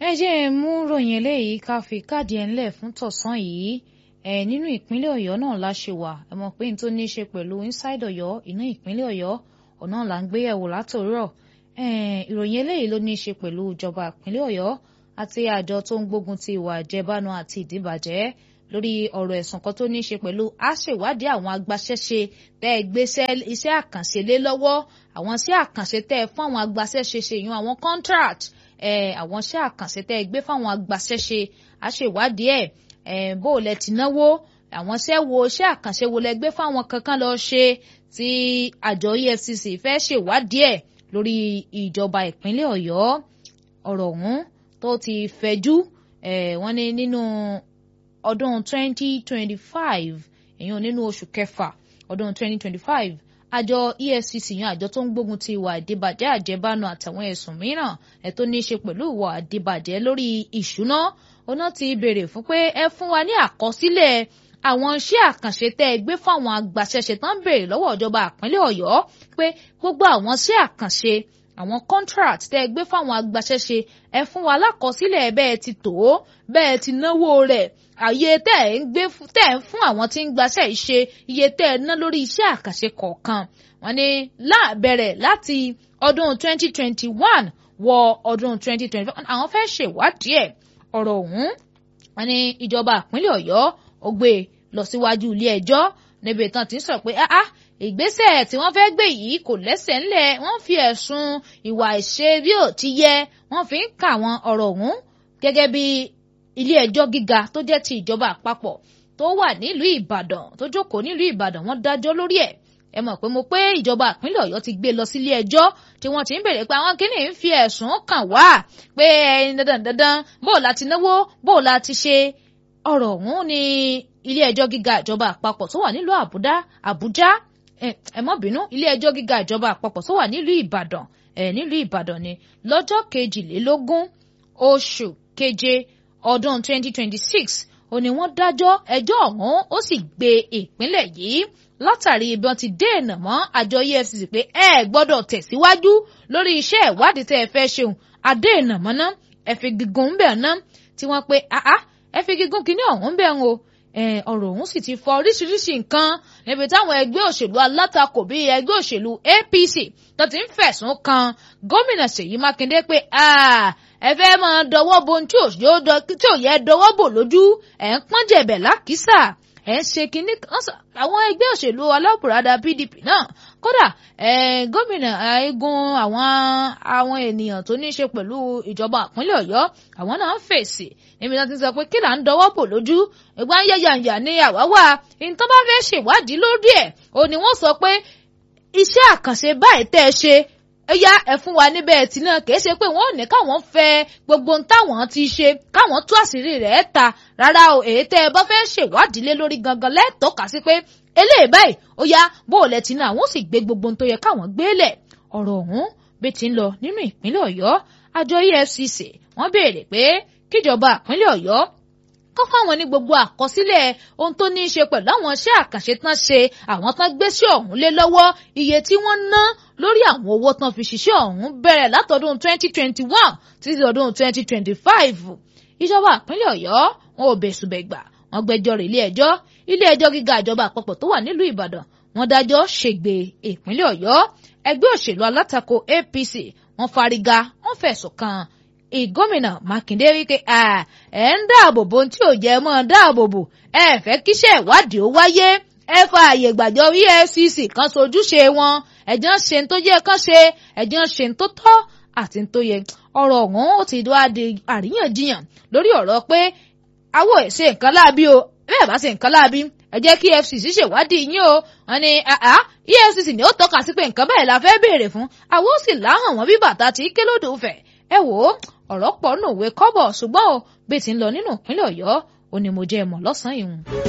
ẹ jẹ́ ẹ mú ròyìn eléyìí ká fi káàdì ẹ̀ ńlẹ̀ fún tọ̀sán yìí ẹ nínú ìpínlẹ̀ ọ̀yọ́ náà la ṣe wà ẹ mọ̀ pé n tó ní í ṣe pẹ̀lú inside ọ̀yọ́ inú ìpínlẹ̀ ọ̀yọ́ ọ̀nà là ń gbé yẹ̀wò látòrọ̀ ìròyìn eléyìí ló ní í ṣe pẹ̀lú ìjọba ìpínlẹ̀ ọ̀yọ́ àti àjọ tó ń gbógun ti ìwà àjẹbánu àti ìdíbàjẹ́ lórí ọ̀rọ̀ ẹ̀sùn kan tó ní í ṣe pẹ̀lú àṣèwádìí àwọn agbaṣẹ́ṣe tẹ́ ẹ gbé iṣẹ́ àkànṣe lé lọ́wọ́ àwọn iṣẹ́ àkànṣe tẹ́ ẹ fún àwọn agbaṣẹ́ṣe ṣe yún àwọn contract àwọn iṣẹ́ àkànṣe tẹ́ ẹ gbé fáwọn agbaṣẹ́ṣe àṣèwádìí ẹ̀ bó o lẹ ti náwó àwọn iṣẹ́ wo iṣẹ́ àkànṣe wo lẹ gbé fáwọn kankan lọ ṣe tí àjọ EFCC fẹ́ ṣèwádìí ẹ̀ lórí ìjọba ìpínlẹ̀ Ọ̀yọ́ ọ̀rọ̀ ọ̀hún tó ti fẹ̀jú wọ́n ní nínú ọdún 2025 èèyàn nínú oṣù kẹfà ọdún 2025 àjọ EFCC yan àjọ tó ń gbógun ti ìwà àdìbàjẹ́ àjẹbánu àtàwọn ẹ̀sùn mìíràn ẹ̀ tó ní í ṣe pẹ̀lú ìwà àdìbàjẹ́ lórí ìṣúná ọ̀nà ti béèrè fún pé ẹ fún wa ní àkọsílẹ̀ àwọn iṣẹ́ àkànṣe tẹ́ ẹ gbé fáwọn agbaṣẹ́ṣe tán béèrè lọ́wọ́ ìjọba ìpínlẹ̀ Ọ̀yọ́ pé gbogbo àwọn iṣẹ́ àkànṣe àwọn contract tẹ́ ẹ gbé fáwọn agbaṣẹ́ṣe ẹ fún wa lákọsílẹ̀ bẹ́ẹ̀ ti tó bẹ́ẹ̀ ti náwó rẹ̀ àyè tẹ́ ẹ ń gbé tẹ́ ẹ ń fún àwọn tí ń gbaṣẹ́ ìṣe iye tẹ́ ẹ ná lórí iṣẹ́ àkànṣe kọ̀ọ̀kan wọ́n ní láàbẹ̀rẹ̀ láti ọdún 2021 wọ ọdún 2025 àwọn fẹ́ ṣèwádìí ẹ̀ ọ̀rọ̀ ọ̀hún wọ́n ní ìjọba ìpínlẹ̀ Ọ̀yọ́ ó gbé lọ síwájú ilé ẹjọ́ níbi ìtàn tí ń sọ pé áá ìgbésẹ̀ tí wọ́n fẹ́ gbé yìí kò lẹ́sẹ̀ ńlẹ̀ wọ́n fi ẹ̀sùn ìwà ìṣe bí ò ti yẹ wọ́n fi ń kà wọ́n ọ̀rọ̀ ọ̀hún gẹ́gẹ́ bí ilé ẹjọ́ gíga tó jẹ́ ti ìjọba àpapọ̀ tó wà nílùú Ìbàdàn tó jókòó nílùú Ìbàdàn wọ́n dájọ́ lórí ẹ̀ ẹ mọ̀ pé mo pé ìjọba ìpínlẹ̀ Ọ̀yọ́ ti gbé lọ sílé ẹjọ́ tí wọ́n ti ń bèrè pé àwọn kìíní ń fi ẹ̀sùn kàn wá pé dandan dandan bó o láti náwó bó o láti ṣe ọ̀rọ̀ ọ̀hún ní ilé ẹjọ́ gíga ìjọba àpapọ̀ tó wà nílùú Àbújá Àbújá ẹ mọ́ bínú ilé ẹjọ́ gíga ìjọba àpapọ̀ tó wà nílùú Ìbàdàn ẹ nílùú Ìbàdàn ni lọ́jọ́ kejìlélógún oṣù keje ọdún 2026 ó ní wọ́n dájọ́ ẹjọ́ ọ̀hún ó sì gbé ìpínlẹ̀ yìí látàrí ibi wọn ti dènà mọ́ àjọ EFCC pé ẹ gbọ́dọ̀ tẹ̀síwájú lórí iṣẹ́ ìwádìí tẹ́ ẹ fẹ́ ṣeun àdènà mọ́ ná ẹ fi gígùn bẹ̀ ná tí wọ́n pé àá ẹ fi gígùn kínní ọ̀hún bẹ̀ ń o ọ̀rọ̀ ọ̀hún sì ti fọ oríṣiríṣi nǹkan níbi táwọn ẹgbẹ́ òṣèlú alátakò bíi ẹgbẹ́ òṣèlú APC tó ti ń fẹ̀sùn kan gómìnà Ṣèyí Mákindé pé ẹ fẹ́ máa dọwọ́ bo ohun tí ò yẹ dọwọ́ bò lójú ẹ̀ ń pọ́n jẹ̀bẹ̀ lákìsà ẹ̀ ń ṣe kínní àwọn ẹgbẹ́ òṣèlú alábùradà PDP náà kódà gómìnà eégún àwọn àwọn ènìyàn tó ní í ṣe pẹ̀lú ìjọba ìpínlẹ̀ Ọ̀yọ́ àwọn náà ń fèsì níbi tí wọ́n ti sọ pé kí là ń dọwọ́ bò lójú ìgbà ń yẹ̀yàǹyà ní àwáwá ìtàn bá fẹ́ ṣèwádìí lórí ẹ̀ ò ní wọ́n sọ pé iṣẹ́ àkànṣe báyìí tẹ́ ẹ ṣe ó yá ẹ fún wa níbẹ̀ tí náà kìí ṣe pé wọ́n ò ní káwọn fẹ́ gbogbo ohun táwọn ti ṣe káwọn tú àṣírí rẹ̀ ta rárá o èyí tẹ́ ẹ bá fẹ́ ṣèwádìí lé lórí gangan lẹ́tọ̀ọ́ka sí pé eléyìí báyìí ó yá bó o lẹ ti náà àwọn sì gbé gbogbo ohun tó yẹ káwọn gbé lẹ̀ ọ̀rọ̀ ọ̀hún bí ti ń lọ nínú ìpínlẹ̀ Ọ̀yọ́ àjọ EFCC wọ́n béèrè pé kíjọba ìpínlẹ̀ Ọ̀yọ́ kọ́ fáwọn ní gbogbo àkọsílẹ̀ ohun tó ní í ṣe pẹ̀lú àwọn iṣẹ́ àkànṣe tán ṣe àwọn tán gbé sí ọ̀hún lé lọ́wọ́ iye tí wọ́n ná lórí àwọn owó tán fi ṣiṣẹ́ ọ̀hún bẹ̀rẹ̀ látọdún 2021 títí ọdún 2025 ìjọba ìpínlẹ̀ Ọ̀yọ́ wọn ò bẹ̀sùbẹ̀gbà wọn gbẹ́jọ́ rẹ̀ ilé ẹjọ́ ilé ẹjọ́ gíga ìjọba àpapọ̀ tó wà nílùú Ìbàdàn wọn dájọ́ ṣègbè ìpínlẹ̀ Ọ̀yọ́ ẹgbẹ́ òṣèlú alátakò APC wọn fárígá wọn fẹ̀sùn kàn ìgómìnà Mákindé wípé ẹ ń dáàbò bo tí ò jẹ́ mọ́ dáàbò bò ẹ fẹ́ kíṣẹ́ ìwádìí ó wáyé ẹ fa àyè gbàjọ EFCC kan sojúṣe wọn ẹ̀jẹ̀ ń ṣe tó yẹ kán ṣe ẹ̀jẹ̀ ń ṣe tó tọ́ àti tó yẹ ọ̀rọ̀ ọ̀hún ó ti wá di àríyànjiyàn lórí ọ̀rọ̀ pé àwọ̀ ẹ̀ ṣe nǹkan láabi o bẹ́ẹ̀ bá ṣe nǹkan láabi ẹ jẹ́ kí EFCC ṣèwádìí yín o wọ́n ní EFCC ni ó tọ́ka sí pé nǹkan bẹ́ẹ̀ la fẹ́ béèrè fún àwọn ó sì láhàn wọ́n bí bàtà tí kélòdò fẹ̀ ẹ wò ó ọ̀rọ̀ pọ̀ nù òwe kọ́bọ̀ ṣùgbọ́n o bí ti ń lọ nínú ìpínlẹ̀ Ọ̀yọ́ ó ní mo jẹ́ ẹ̀mọ́ lọ́sàn-án ìhùn.